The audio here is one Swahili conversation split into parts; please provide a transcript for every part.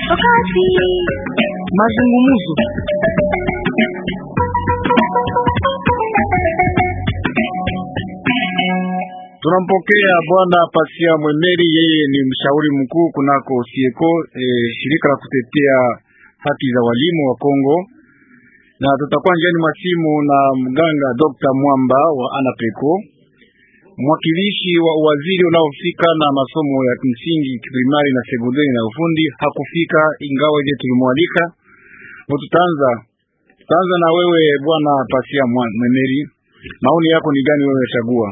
Wakati mazungumzo Tunampokea bwana Pasia Mwemeri, yeye ni mshauri mkuu kunako Sieko, e, shirika la kutetea haki za walimu wa Kongo, na tutakuwa njiani mwa simu na mganga Dr. Mwamba wa Anapeco, mwakilishi wa waziri unaohusika na masomo ya msingi primari na sekondari na ufundi hakufika, ingawa je tulimwalika. Tutaanza tutaanza na wewe bwana Pasia Mwemeri, maoni yako ni gani? Wewe chagua.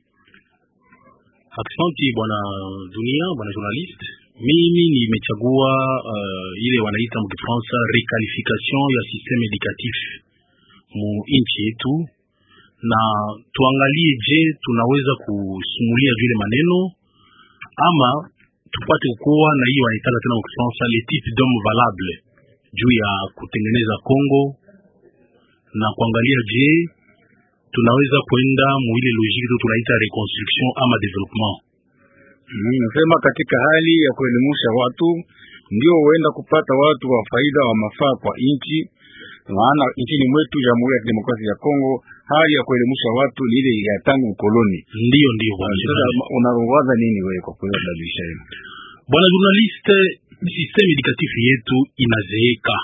Aksanti bwana dunia, bwana journalist. Mimi nimechagua uh, ile wanaita mkifransa requalification ya systeme educatif mu nchi yetu, na tuangalie, je, tunaweza kusumulia vile maneno ama tupate kuwa na hiyo wanaitaka tena mkifransa le type d'homme valable juu ya kutengeneza Congo na kuangalia, je tunaweza kwenda muile logique tu tunaita reconstruction ama development. Nasema mm, katika hali ya kuelimisha watu ndio huenda kupata watu wa faida wa mafaa kwa nchi, maana nchini mwetu Jamhuri ya Kidemokrasia ya Kongo hali ya kuelimisha watu ni ile ya tangu ukoloni. Ndio, ndio bwana. Sasa unawaza nini wewe kwa kubadilisha hilo? Bwana journaliste, systeme educatif yetu inazeeka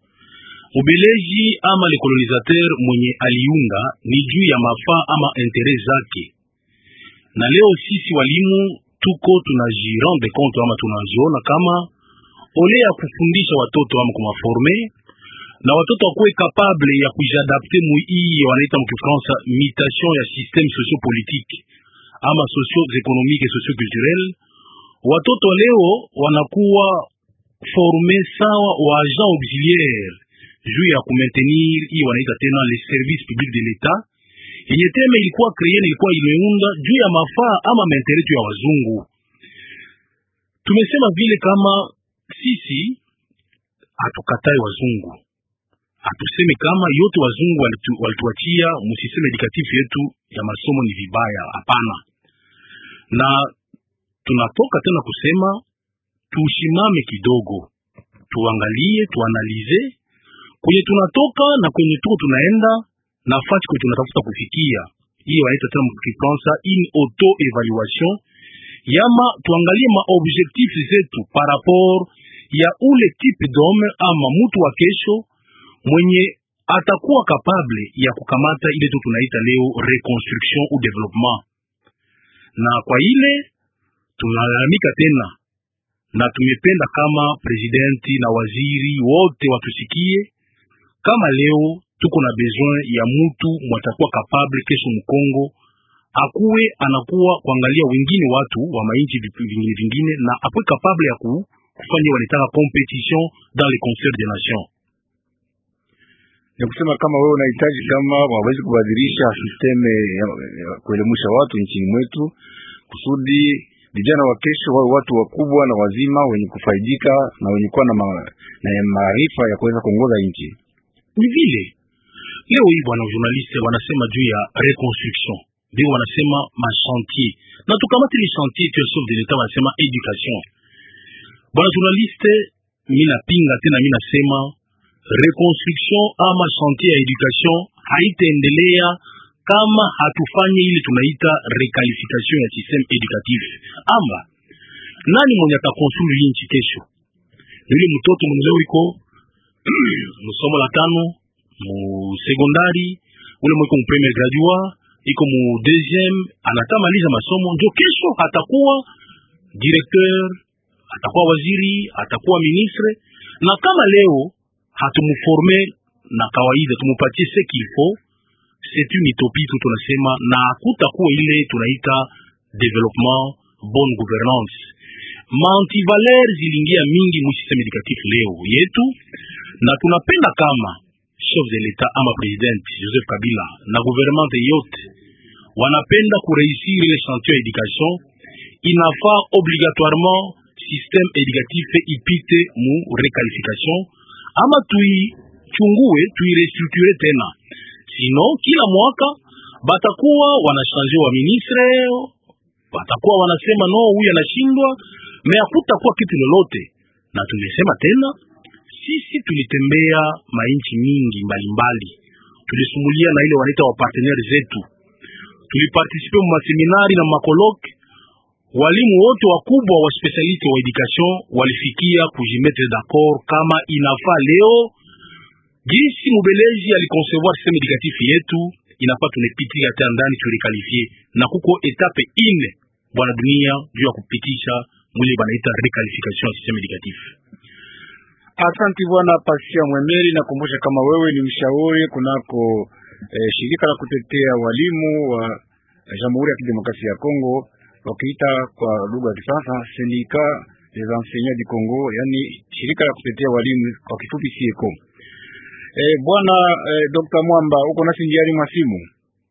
Ubeleji ama le colonisateur mwenye aliunga ni juu ya mafaa ama intere zake, na leo sisi walimu tuko tunajirende compte ama tunajiona kama ole ya kufundisha watoto ama kumaforme na watoto wakuwe capable ya kujiadapte mu hii wanaita mkifransa mutation ya systeme sociopolitique ama socio-economique et socio-culturel. Watoto leo wanakuwa forme sawa wa agent auxiliaire juu ya kumaintenir hii wanaita tena le service public de l'etat yenye teme ilikuwa kreye ilikuwa imeunda juu ya mafaa ama maentere tu ya wazungu. Tumesema vile kama sisi hatukatai wazungu, hatuseme kama yote wazungu walitu, walituachia musisteme edukatif yetu ya masomo ni vibaya, hapana. Na tunatoka tena kusema tushimame kidogo, tuangalie, tuanalize kwenye tunatoka na kwenye tuko tunaenda nafasi kwenye tunatafuta kufikia. Hiyo wanaita tena mkifransa in auto evaluation, yama tuangalie ma objectif zetu par rapport ya ule type d'homme ama mtu wa kesho mwenye atakuwa capable ya kukamata ile tu tunaita leo reconstruction ou development. Na kwa ile tunalalamika tena na tumependa kama presidenti na waziri wote watusikie kama leo tuko na besoin ya mutu mwatakuwa capable kesho Mkongo akuwe anakuwa kuangalia wengine watu wa mainchi vingine vingine, na akuwe capable ya kufanya wanataka competition dans les concerts des nations. Ni kusema kama wewe unahitaji kama wawezi kubadilisha sisteme ya, ya kuelimisha watu nchini mwetu kusudi vijana wa kesho wawe watu wakubwa na wazima wenye kufaidika na wenye kuwa na maarifa ya kuweza kuongoza nchi ni vile leo hii bwana journaliste wanasema juu ya reconstruction, ndio wanasema machantier, na tukamati ile chantier tu chef de l'etat wanasema education. Bwana journaliste, mimi napinga tena, mimi nasema reconstruction ama chantier ya education haitaendelea kama hatufanye ile tunaita requalification ya systeme educatif. Ama nani mwenye atakonstrui nchi kesho? Yule mtoto mwenye leo iko musomo la tano mu sekondari, ule mwiko mu premier gradua iko mu deuxième, anatamaliza masomo ndio kesho atakuwa directeur, atakuwa waziri, atakuwa ministre. Na kama leo hatumuforme na kawaida tumupatie ce qu'il faut, c'est une utopie tu tunasema, na hakutakuwa ile tunaita development, bonne gouvernance mantivaler ziliingia mingi mu systeme educatif leo yetu, na tunapenda kama chef de l'etat ama president Joseph Kabila na gouvernement yote wanapenda kureusir ile chantier ya education, inafaa obligatoirement systeme educatif ipite mu requalification ama tuichungue tuirestructure tena, sino kila mwaka batakuwa wanashanje wa ministre, batakuwa wanasema no, huyu anashindwa me hakutakuwa kitu lolote. na tumesema tena, sisi tulitembea mainchi mingi mbalimbali, tulisumulia na ile wanaita wapartenere zetu, tulipartisipe mu maseminari na makoloke. Walimu wote wakubwa wa specialiste wa education walifikia kujimetre d'accord kama inafaa leo jinsi mubeleji alikoncevoir systeme educatif yetu inafaa tunepitia hata ndani tulikalifie na kuko etape ine bwana dunia juu ya kupitisha mwile banaita requalification ya systeme educatif. Asante bwana Pasia Mwemeri, nakumbusha kama wewe ni mshauri kunako eh, shirika la kutetea walimu wa Jamhuri ya Kidemokrasia ya Kongo, wakiita kwa lugha ya Kifaransa Syndicat des enseignants du Congo, yani shirika la kutetea walimu kwa kifupi SIECO. Eh, bwana eh, Dr. Mwamba uko nasi njiani mwa simu?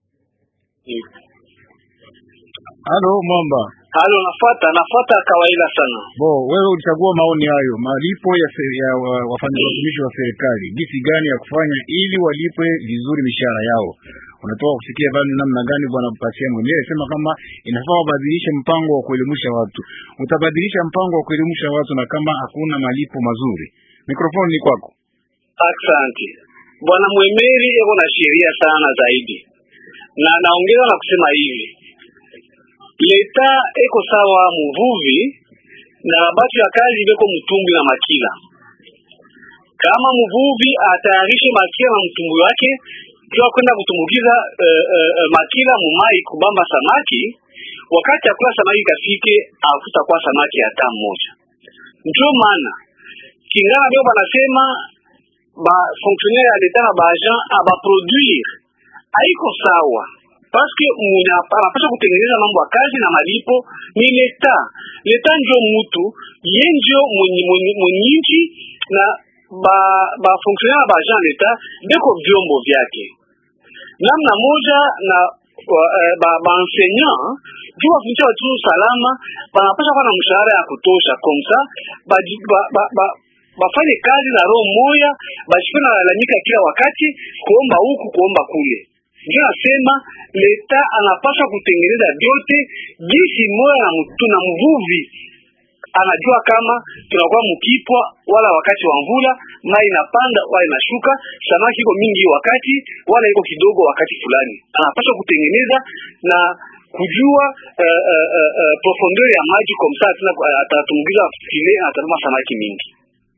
Halo Mwamba. Halo, nafuata nafuata kawaida sana. Bo, wewe ulichagua maoni hayo, malipo ya, se, ya wa- wafanya watumishi wa serikali, jinsi gani ya kufanya ili walipwe vizuri mishahara yao. Unatoka kusikia bali namna gani bwana Pasia mwenyewe sema kama inafaa wabadilishe mpango wa kuelimisha watu. Utabadilisha mpango wa kuelimisha watu na kama hakuna malipo mazuri. Mikrofoni ni kwako. Asante bwana Mwemeri, eko na sheria sana zaidi, na naongeza na kusema hivi, leta eko sawa muvuvi na batu ya kazi beko mtumbwi na makila. Kama mvuvi atayarishe makila na mtumbwi wake jua kwenda kutumbukiza uh, uh, uh, makila mumai kubamba samaki, wakati akula samaki kafike, hakutakuwa samaki hata mmoja. Ndio maana kingana bio banasema ba fonctionnaire ya leta na ba agent aba produire haiko sawa paske mwenye anapasha kutengeneza mambo ya kazi na malipo ni leta. Leta ndio mutu ye ndio mwenye, mwenye, mwenye nchi na ba ba fonctionnaire ba agent leta beko vyombo vyake namna moja na wa, eh, ba, ba enseignant juu wafundisha watu salama, banapasha kuwa na mshahara ya kutosha komsa ba, ba, ba, ba, bafanye kazi na roho moya, bashikwe na lalamika kila wakati kuomba huku kuomba kule. Ndio nasema leta anapaswa kutengeneza vyote jinsi moya na mtu na mvuvi anajua kama tunakuwa mkipwa wala wakati wa mvula mai inapanda wala inashuka, samaki iko mingi wakati wala iko kidogo wakati fulani. Anapaswa kutengeneza na kujua uh, uh, uh, uh, profondeur ya maji kwa msaa tena atatumbukiza file atatuma samaki mingi.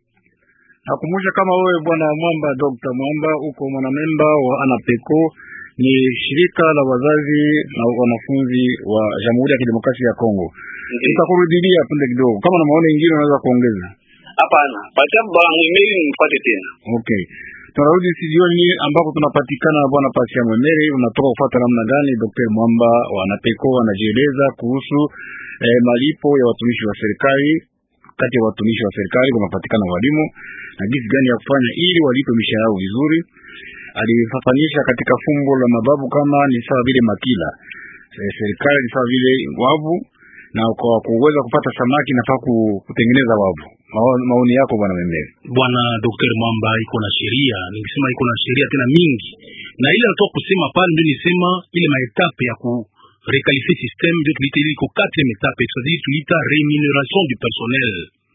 Nakumbusha kama wewe bwana Mwamba, Dr. Mwamba uko mwanamemba wa ANAPECO, ni shirika la wazazi na wanafunzi wa Jamhuri ya Kidemokrasia ya Kongo. Tutakurudilia punde kidogo, kama na maoni mengine unaweza kuongeza. Hapana, pacha bwana Mwemeri nimfuate tena. Okay, tunarudi studioni ambako tunapatikana na bwana Pasia Mwemeri. Unatoka kufuata namna gani Dr. Mwamba wa ANAPECO anajieleza kuhusu eh, malipo ya watumishi wa serikali kati ya watumishi wa serikali kunapatikana walimu na jinsi gani ya kufanya ili walipe mishahara yao vizuri. Alifafanisha katika fumbo la mababu kama ni sawa vile makila e, serikali ni sawa vile wavu, na kwa kuweza kupata samaki nafaa kutengeneza wavu. Mao- Maoni yako bwana Memere? Bwana Dr. Mwamba iko na sheria, ningesema iko na sheria tena mingi, na ile natoka kusema pale ndio nisema ile maetape ya ku requalifier système ndio tuliita ile iko quatrième etape, c'est-à-dire tuliita rémunération du personnel.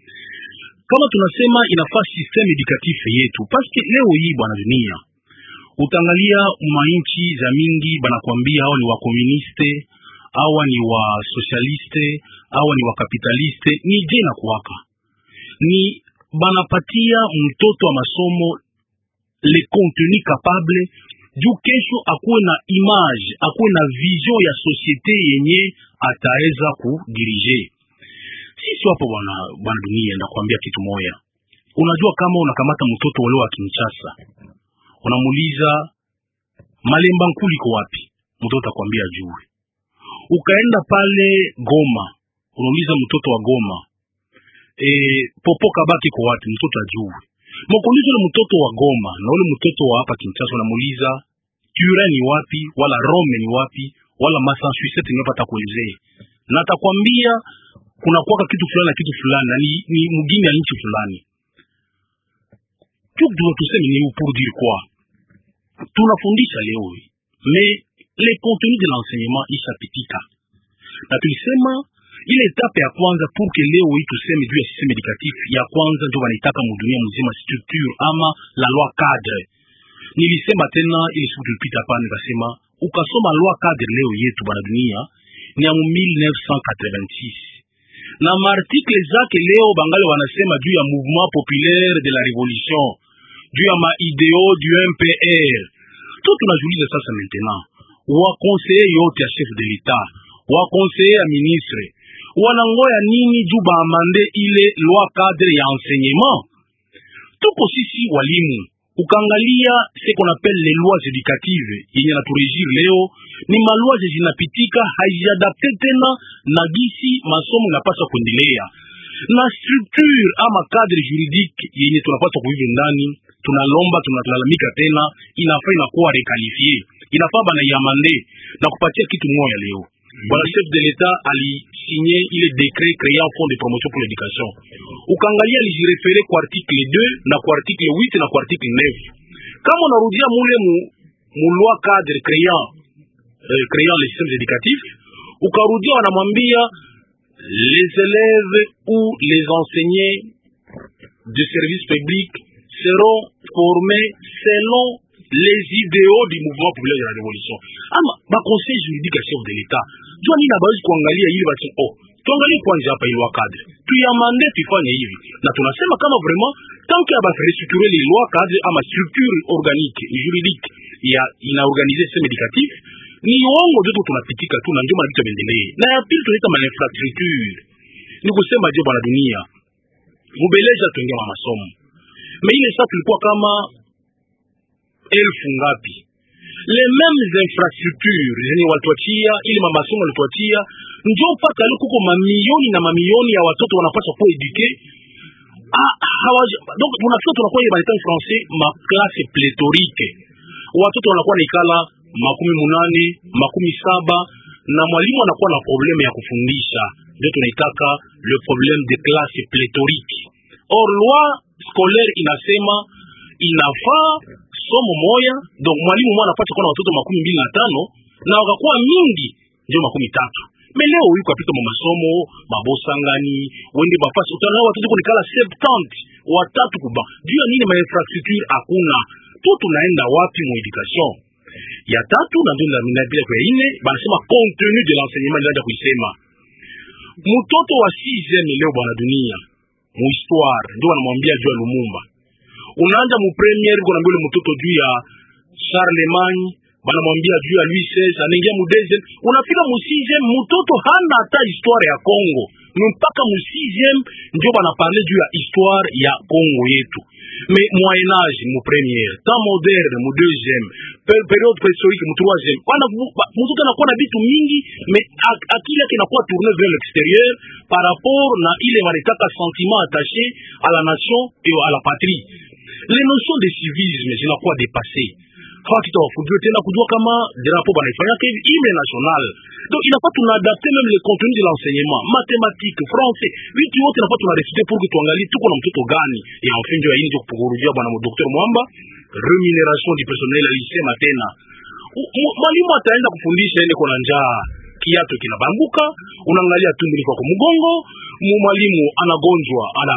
Kama tunasema inafaa système éducatif yetu, parce que leo hii bwana dunia utaangalia mainchi za mingi banakwambia hawa ni wakomuniste, hawa ni wa socialiste, hawa ni wakapitaliste, ni je na kuwaka ni banapatia mtoto wa masomo le contenu capable juu kesho akuwe na image akuwe na vision ya societe yenye ataweza kudirige. Sisi hapo bwana bwana dunia, ndakwambia kitu moya. Unajua kama unakamata mtoto wale wa Kinshasa, unamuuliza Malemba Nkulu iko wapi, mtoto atakwambia juu. Ukaenda pale Goma, unauliza mtoto wa Goma e, popo kabaki kwa watu mtoto ajue mkuuliza ule mtoto wa Goma na ule mtoto wa hapa Kinshasa, unamuuliza Turin ni wapi, wala Rome ni wapi, wala Massachusetts ni wapi, atakuelezea na atakwambia kuna kwaka kitu fulani na kitu fulani na ni, ni mgini ya nchi fulani. Tu tuseme ni pour dire quoi, tunafundisha leo mais le contenu de l'enseignement ishapitika, na tulisema ile etape ya kwanza pour que leo hii tuseme juu ya systeme educatif ya kwanza ndio wanaitaka mudunia mzima structure ama la loi cadre nilisema tena ile siku tulipita hapa nikasema ukasoma loi cadre leo yetu bwana dunia ni ya 1986 na maartikle zake leo bangali wanasema juu ya mouvement populaire de la révolution juu ya maideo du MPR tu tunajiuliza sasa maintenant wakonseye yote ya chef de l'etat wakonseye ya ministre wanangoya nini juu baamande ile loi cadre ya enseignement tuko sisi walimu ukaangalia ce qu'on appelle les lois éducatives yenye naturejir leo ni malwa zinapitika haijiadapte tena na gisi masomo inapaswa kuendelea na structure ama cadre juridique yenye tunapaswa kuive ndani tunalomba tunalalamika tena inafaa inakuwa rekalifie inafaa banaiamande na kupatia kitu moya leo bwana chef de l'etat alisinye ile décret créant fond de promotion pour l'éducation ukaangalia alijirefere kwa article 2 na kwa article 8 na kwa article 9 kama unarudia mule mu, mu loi cadre créant euh, créant les systèmes éducatifs ukarudia wanamwambia les élèves ou les enseignants de service public seront formés selon les idéaux du mouvement populaire de la révolution ama baconseil juridique ya chef de l'état jua nini abawezi kuangalia ili basi oh tuangalie kwanza hapa ile cadre tuyamande tuifanye hivi na tunasema kama vraiment tant que abarestructure les lois cadre ama structure organique juridique ya inaorganize système éducatif ni uongo joto tunapitika tu na ndio maana vitu viendelee na ya pili tunaita ma infrastructure ni kusema je bwana dunia mubeleja tuingia ma masomo me ile sasa tulikuwa kama elfu ngapi les mêmes infrastructures zenye walituachia ili mamasomo walituachia njo mpaka leo kuko mamilioni na mamilioni ya watoto wanapaswa kuwa eduke donc tunafika tunakuwa ile baneta français ma classe pléthorique watoto wanakuwa naikala makumi munane makumi saba na mwalimu anakuwa na probleme ya kufundisha ndio tunaitaka le problème de classe pléthorique or loi scolaire inasema inafaa somo moya donc mwalimu mmoja anapata kuwa na watoto makumi mbili na tano na wakakuwa mingi ndio makumi tatu me leo yuko apita mu masomo mabosangani wende bafasi utana watoto kunikala 70 watatu kuba juu ya nini ma infrastructure hakuna tu tunaenda wapi mu education ya tatu na ndio ninapita kwa ine banasema contenu de l'enseignement ndio kuisema mtoto wa 6e leo bwana dunia mu histoire ndio wanamwambia juu ya Lumumba unaanza mu premier kunaambia ule mtoto juu ya Charlemagne banamwambia juu ya Louis XVI anaingia mu deuxième unafika mu sixième mtoto hana hata histoire ya Congo ni mpaka mu sixième ndio banaparle juu ya histoire ya Congo yetu me moyen âge mu première temps moderne mu deuxième per, période préhistorique mu troisième wana mtoto anakuwa na vitu mingi me akili yake inakuwa tourne vers l'extérieur par rapport na ile wanaitaka sentiment attaché à la nation et à la patrie les notions de civisme zinakuwa dépassées fakita wafujue tena kujua kama drapo banaifanyaka hivi himne national donc inafaa tunaadapte même le contenu de l'enseignement mathématique français vitu yote inafaa tunarefute pour que tuangalie tuko na mtoto gani ya mfinjo ya injo kurudia bwana Dr. Mwamba remuneration du personnel alisema tena mwalimu ataenda kufundisha ile kuna njaa kiato kinabambuka unaangalia tumbo liko kwa mgongo mwalimu anagonjwa ana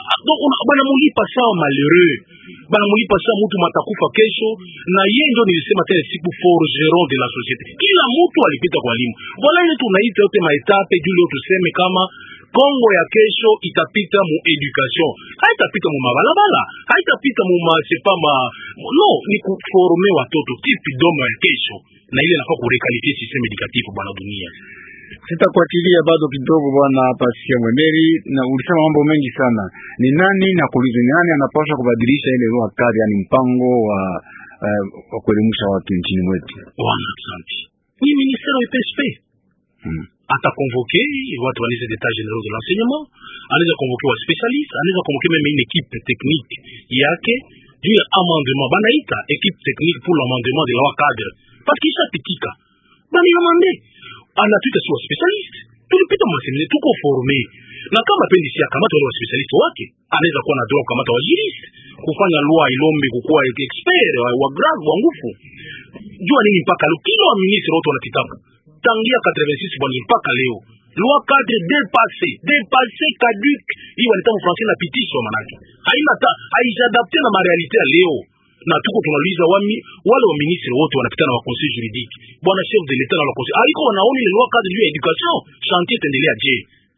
bwana mulipa sawa malheureux bana mulipa sawa mtu matakufa kesho na yeye ndio nilisema tena siku forgeron de la société kila mtu alipita kwa elimu voilà ile tunaita yote maetape juu leo tuseme kama Kongo ya kesho itapita mu education haitapita mu mabalabala haitapita mu masepa ma no ni kuforme watoto tipi domo ya kesho na ile nafaa kurekalifie systeme educatif bwana dunia Sitakuachilia bado kidogo, bwana Pasia Mwemeri, na ulisema mambo mengi sana. Ni nani na kuuliza, ni nani anapaswa kubadilisha ile lugha kali, yani mpango wa uh, wa kuelimisha watu nchini mwetu? Bwana asante. Ni ministère wa PSP Hmm. atakonvoke watu wa liste d'état généraux de l'enseignement, anaweza konvoke wa spécialiste, anaweza konvoke même une équipe technique yake juu ya amendement, banaita équipe technique pour l'amendement de la loi cadre parce que ishapitika bani amande anatuita si wa specialist tulipita masemine tuko forme na kama pendi si akamata wale wa specialist wake anaweza kuwa na droit kukamata wa jurist kufanya loi ilombe kukuwa expert wa, wa grave wa ngufu jua nini mpaka leo kila wa ministre wote wanatitabu tangia 86 bwana mpaka leo loi cadre dépassé dépassé caduc hii wanaita mfrançais napitishwa manake haina ta haijadapte na marealite ya leo na tuko tunauliza wami wale wa ministre wote wanapita na wa conseil juridique bwana chef de l'etat na wa conseil aliko wanaoni ile loi cadre juu ya education chantier itaendelea je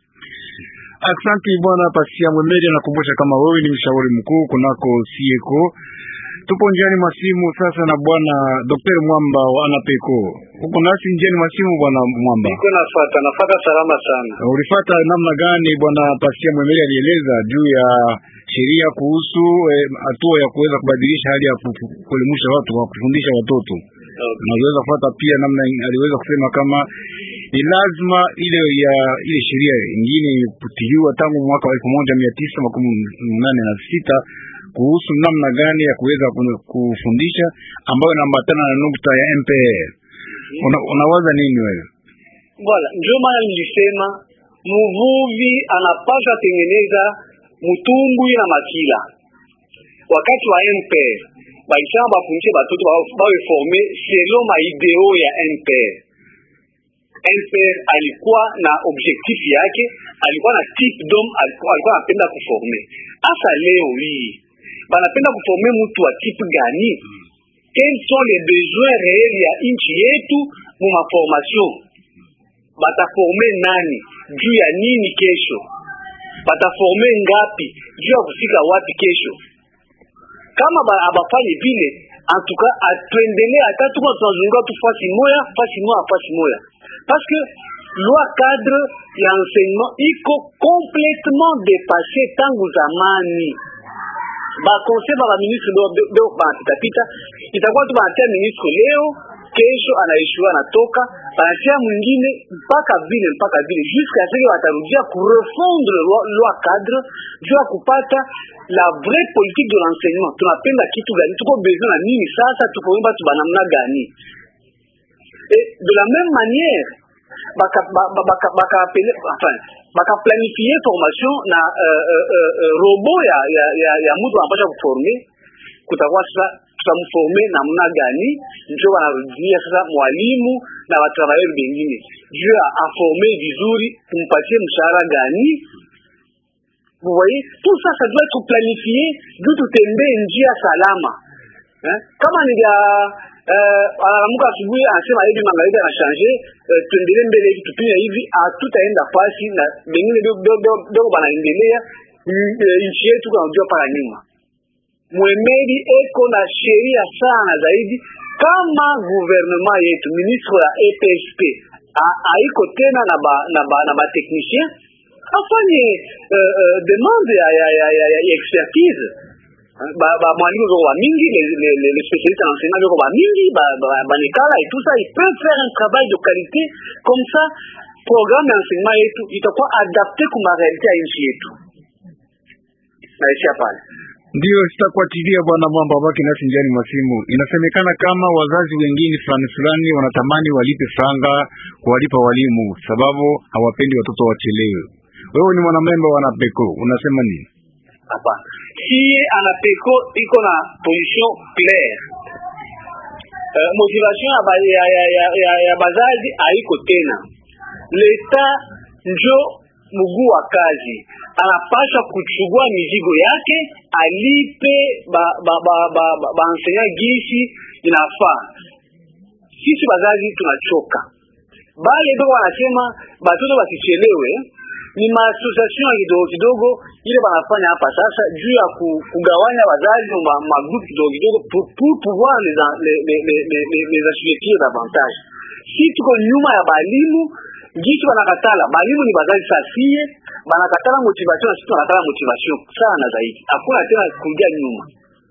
Aksanti bwana Pasia Mwemeri, anakumbusha kama wewe ni mshauri mkuu kunako sieko. Tupo njiani mwa simu sasa na bwana Dr. Mwamba wa Anapeko. Uko nasi njiani mwa simu bwana Mwamba. Niko nafata nafata salama sana. Ulifata namna gani bwana Pasia Mwemeri alieleza juu ya sheria kuhusu hatua eh, ya kuweza kubadilisha hali ya ku- kuelimisha watu wa kufundisha watoto Okay. naweza kufuata pia namna aliweza kusema kama ni lazima ile ya ile sheria ingine ilipitiliwa tangu mwaka wa elfu moja mia tisa makumi nane na sita kuhusu namna gani ya kuweza ku- kufundisha ambayo inaambatana na nukta ya MPR. Una, unawaza nini wewe? Voilà, ndio maana nilisema mvuvi anapaswa tengeneza mtumbwi na makila. Wakati wa MPR balisema bafundishe batoto bao- bawe forme selon maideo ya MPR. MPR alikuwa na objectif yake, alikuwa na type d'homme, alikuwa alikuwa anapenda kuforme. Hasa leo hii banapenda kuforme mtu wa type gani? Quels sont les besoins réels ya nchi yetu mu maformation bataforme nani juu ya nini kesho, bataforme ngapi juu ya kufika wapi kesho. Kama ba- abafanye vile, antuka atuendelee hata tuko tunazunguka tu fasi moya fasi moya fasi moya, parce que loi cadre ya enseignement iko complètement dépassé tangu zamani bakonsei ba baministre do banapitapita, itakuwa tu banatia ministre leo, kesho anaishua anatoka, banatia mwingine mpaka vile mpaka vile jusqu'à ce que watarudia kurefondre loi, loi cadre juu ya kupata la vraie politique de l'enseignement. Tunapenda kitu gani? Tuko besoin na nini? Sasa tuko batu banamna gani? Et de la même manière baka baka baka baka apele- enfin baka planifier formation na uh, uh, uh, uh, robo ya ya ya, ya mtu anapasha kuforme kutakuwa sasa tutamforme namna gani, ndio wanarudia sasa mwalimu na watravailleurs bengine juu ya aforme vizuri, tumpatie mshahara gani. Vous voyez, tout ça ça doit être planifié juu tutembee njia salama eh? kama ni vya eh, analamuka asubuhi anasema hivi magharibi anashanje eh, tuendelee mbele hivi tupime hivi, hatutaenda fasi na bengine dogo banaendelea mm, eh, nchi yetu kanajua paka nyuma. Mwemeri eko na sheria sana zaidi, kama gouvernement yetu ministre ya EPSP a- haiko tena na ba, na ba, na ba technicien afanye uh, uh, demande ya, ya, ya, ya, ya expertise ba ba mwalimu zoko ba mingi les les les les spécialistes en enseignement zoko ba mingi ba ba ba nekala et tout ça ils peuvent faire un travail de qualité comme ça programme ya enseignement yetu itakuwa adapté kuma réalité ya nchi yetu naishia pale Ndiyo, sitakuachilia bwana Mwamba, baki nasi njiani mwa simu. Inasemekana kama wazazi wengine fulani fulani wanatamani walipe franga kuwalipa walimu sababu hawapendi watoto wachelewe. Wewe ni mwanamemba wa Napeko, unasema nini? hapana siye anapeko iko na position claire uh, motivation ya, ba, ya, ya, ya, ya, ya bazazi haiko tena leta njo mguu wa kazi anapasha kuchugua mizigo yake alipe ba, ba, ba, ba, ba, ba enseignant gisi inafaa sisi bazazi tunachoka bale beko wanasema batoto basichelewe ni maasociation ya kidogo kidogo ile banafanya hapa sasa juu ya ku, kugawanya wazazi ma, magrupu kidogo kidogo pour, pour pouvoir les, en- les, les, les, les, les, les assujettir davantage si tuko nyuma ya balimu gisi banakatala balimu ni bazazi sasie banakatala motivation na sisi tunakatala motivation sana zaidi hakuna tena kurudia nyuma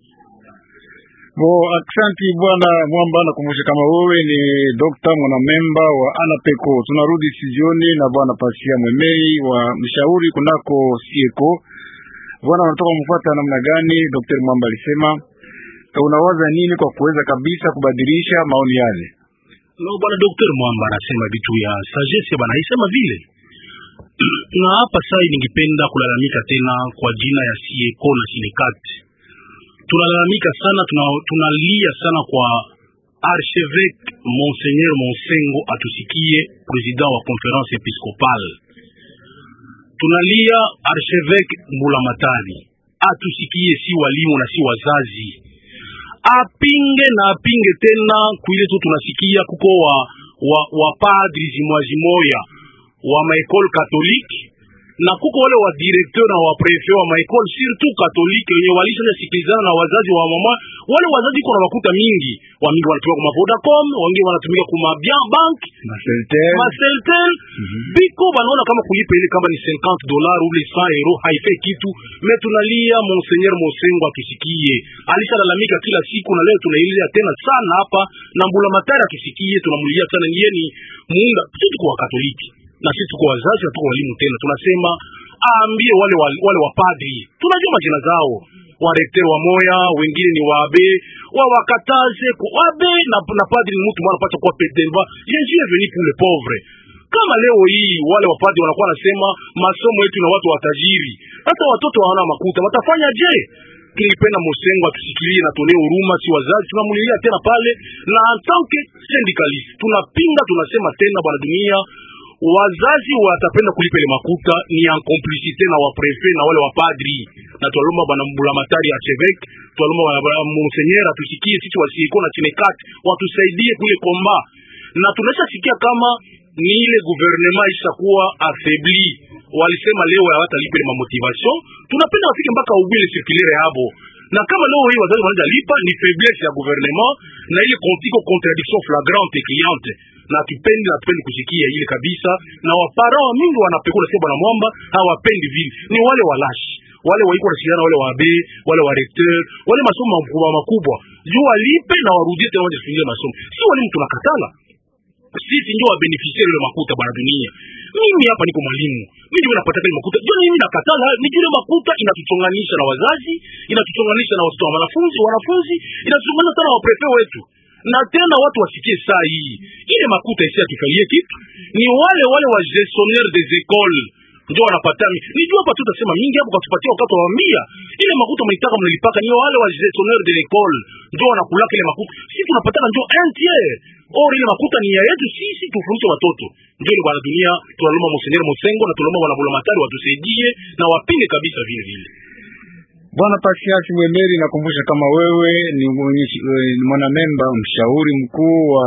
Bo, aksanti bwana Mwamba, nakumbusha kama wewe ni dokta mwanamemba wa Anapeko. Tunarudi studioni na bwana Pasia Mwemei wa mshauri kunako Sieko. Bwana, unatoka mfuata namna gani? Dr. Mwamba alisema unawaza nini kwa kuweza kabisa kubadilisha maoni yale? no bwana Dr. Mwamba anasema vitu ya sagesse bana isema vile na hapa sai ningependa kulalamika tena kwa jina ya sieko na sinekati tunalalamika sana tuna, tunalia sana kwa archevêque Monseigneur Monsengo atusikie, president wa conference episcopale. Tunalia archevêque Mbulamatari atusikie, si walimu na si wazazi, apinge na apinge tena kuile tu tunasikia kuko wa wa, wa padri zimwazimoya wa maekole katolike na kuko wale wa directeur na wa prefet wa maekole surtout katolike wenye walisha sikilizana na wazazi wa mama wale wazazi kuna makuta mingi wa mingi wanatumika kuma Vodacom wengine wanatumika kuma bien bank Maseltel. Maseltel biko banaona kama kulipa ile kama ni 50 dollars ou 100 euro haifai kitu me tunalia Monseigneur Mosengo atusikie alishalalamika kila siku na leo tunailia tena sana hapa na Mbula Matari akisikie tunamulia sana niye ni muunda sisi kwa katoliki na sisi tuko wazazi na tuko walimu tena tunasema aambie wale wale, wale wapadri tunajua majina zao warekter wa moya wengine ni waabe wawakataze wabe na, na padri ni mtu mwana anapaswa kuwa pedelba Jésus est venu pour les pauvres kama leo hii wale wapadri wanakuwa nasema masomo yetu na watu watajiri hata watoto hawana makuta watafanya je tulipenda Mosengo atusikilie na tuonee huruma, si wazazi tunamulilia tena pale, na en tant que syndicaliste tunapinga, tunasema tena, bwana dunia wazazi watapenda kulipa ile makuta ni en complicité na waprefe na wale wapadri, na twalomba bwana Mbulamatari archevêque, twalomba bwana monseigneur atusikie sisi wasieko na chinekat watusaidie kule komba, na tunaisha sikia kama ni ile gouvernement ishakuwa affaibli, walisema leo hawatalipa ile mamotivation. Tunapenda wafike mpaka ubile circulaire yabo na kama leo hii wazazi wanaanza lipa ni faiblesse ya gouvernement na ile kontiko contradiction flagrante cliente na tupendi na tupendi kusikia ile kabisa, na wapara wa mingi wanapekula sio bwana mwamba hawapendi vile, ni wale walashi wale waiko wanashiriana wale wabe wale wa recteur wale masomo makubwa makubwa juu walipe na warudie tena waje kufungia masomo, si walimu tunakatala sisi ndio wabeneficiari ile makuta bwana dunia. Mimi hapa niko mwalimu, mimi ndio napata ile makuta. Ndio mimi nakatala, ni ile makuta inatuchonganisha na wazazi, inatuchonganisha na watoto wa wanafunzi, wanafunzi inatuchonganisha sana na waprefe wetu. Na tena watu wasikie saa hii ile makuta isi atufalie kitu, ni wale wale wa gestionnaire des écoles ndio wanapata nijua hapa tutasema mingi hapo katupatia wakati waambia ile makuta mlitaka mnalipaka ni wale wa gestionnaire de l'école ndio wanakulaka ile makuta sisi tunapataka ndio un tiers or ile makuta ni ya yetu sisi tufundishe watoto ndio ile bwana dunia tunalomba Monseigneur Mosengo na tunalomba bwana Bulamatari watusaidie na wapinge kabisa vile vile Bwana Pasiasi Mwemeri, nakumbusha kama wewe ni ni mwanamemba mshauri mkuu wa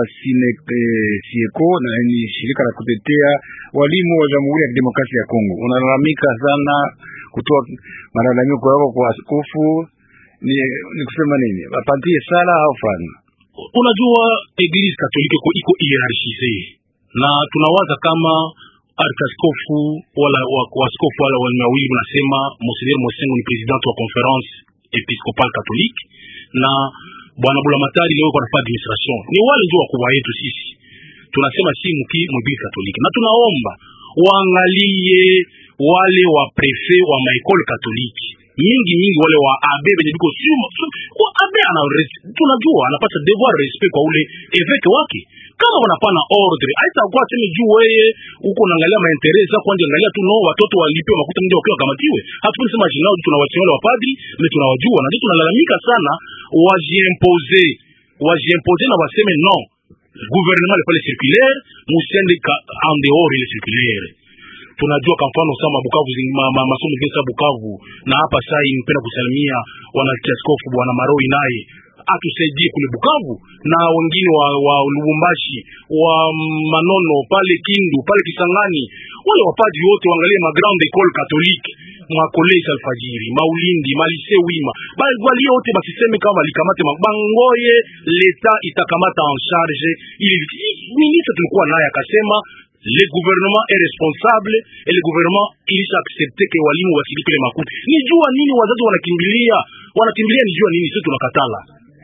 Sieko na ni shirika la kutetea walimu wa Jamhuri ya Kidemokrasia ya Kongo. Unalalamika sana kutoa malalamiko yako kwa askofu, ni, ni kusema nini? Wapatie sala au fana? Unajua, Eglise Katolike iko iko hierarchise na tunawaza kama arkaskofu wala waskofu wala walimu wawili wanasema Monseigneur Mosengo ni president wa conference episcopal catholique na bwana Bulamatari leo kwa nafasi administration, ni wale ndio wakubwa wetu sisi. Tunasema si mki mobile katoliki, na tunaomba waangalie wale wa prefet wa maekole katoliki mingi mingi, wale wa abe benye biko suma kwa abe ana tunajua anapata devoir respect kwa ule eveke wake kama wanapana ordre haitakuwa sema juu wewe huko unaangalia maendeleo za kwanza, angalia tu no watoto walipe makuta ndio wakiwa kamatiwe. Hatupendi sema jina lao, tunawachia wale wapadri na tunawajua, na ndio tunalalamika sana, wajiempose wajiempose na waseme no gouvernement le pale circulaire musiende en dehors ile circulaire tunajua kwa mfano sama Bukavu ma, ma, masomo gesa Bukavu na hapa sai nipenda kusalimia wanakiaskofu bwana Maroi naye atusaidie kule Bukavu na wengine wa, wa Lubumbashi wa Manono pale Kindu pale Kisangani, wale wapadri wote waangalie ma grande école catholique ma college Alfajiri Maulindi Malise Wima balie wote basiseme kama likamate mabangoye leta itakamata en charge ili ministre tulikuwa naye akasema le gouvernement est responsable et le gouvernement ilisha accepte ke walimu wasilipe ile makuti. Ni jua nini wazazi wanakimbilia wanakimbilia, ni jua nini? Sisi tunakatala.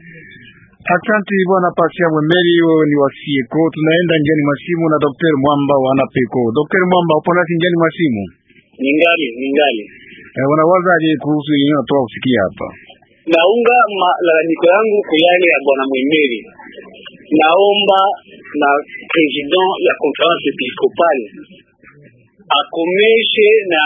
Asante bwana Pasia Mwemeri, wewe ni wasieko. Tunaenda njiani masimu na Daktari Mwamba wa Anapeko. Daktari Mwamba, upo nasi njiani masimu? Ningali ningali Eh, unawaza aje kuhusu yenyewe natoka kusikia hapa? naunga malalamiko yangu kwa yale ya bwana Mwemeri. Naomba na president ya conference episcopale akomeshe na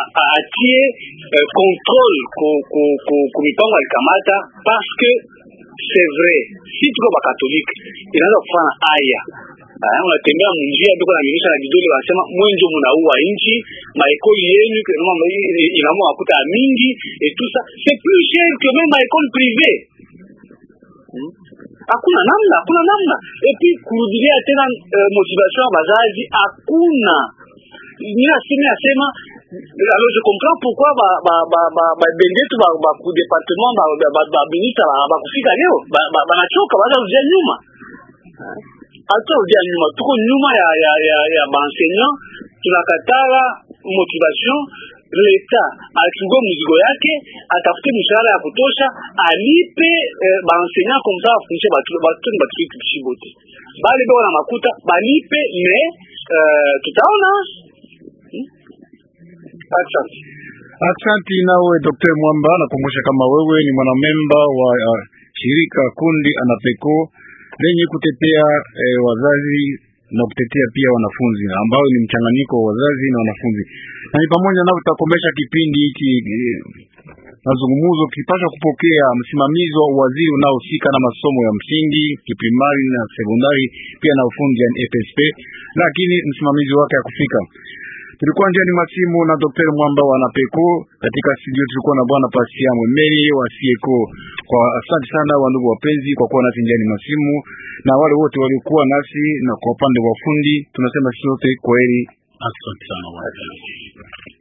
aatie controle ku mipango alikamata parce que c'est vrai si tuko bakatolike inaanza kufanya aya Ah, unatembea munjia tuko na minisha na vidole wanasema mwenjo munaua nchi maekoli yenu inaamua makuta ya mingi et tout ça c'est plus cher que même maekoli privée Hmm? hakuna namna hakuna namna epi kurudilia tena uh, motivation ya bazazi hakuna minasimi nasema alors je comprends pourquoi ba ba ba ba ba bendetu ba ba ku département ba ba ba, ba ministre ba, ba kufika leo banachoka ba, banachoka, baza kurudia nyuma haturudia nyuma tuko nyuma ya ya ya, ya baenseignant tunakatala motivation leta achukue mzigo yake atafute mshahara ya kutosha alipe eh, baenseignant comme ça afundishe batoto batukishi bote bale beko na makuta balipe me eh, tutaona hmm? asante Aksanti nawe Dr. Mwamba, nakumbusha kama wewe ni mwanamemba wa uh, shirika kundi Anapeko lenye kutetea eh, wazazi na kutetea pia wanafunzi ambayo ni mchanganyiko wa wazazi na wanafunzi, na ni pamoja nao tutakomesha kipindi hiki eh, mazungumzo kipasha kupokea msimamizi wa waziri unaohusika na masomo ya msingi kiprimari na sekondari pia na ufundi yani FSP, lakini msimamizi wake hakufika. Tulikuwa njiani masimu na Dr. Mwamba wa Napeko. Katika studio tulikuwa na bwana Pasia Mwemeri wa Sieko. Kwa asante sana wa ndugu wapenzi kwa kuwa nasi njiani masimu na wale wote waliokuwa nasi, na kwa upande wa fundi tunasema sote kwaheri. Asante sana bwana.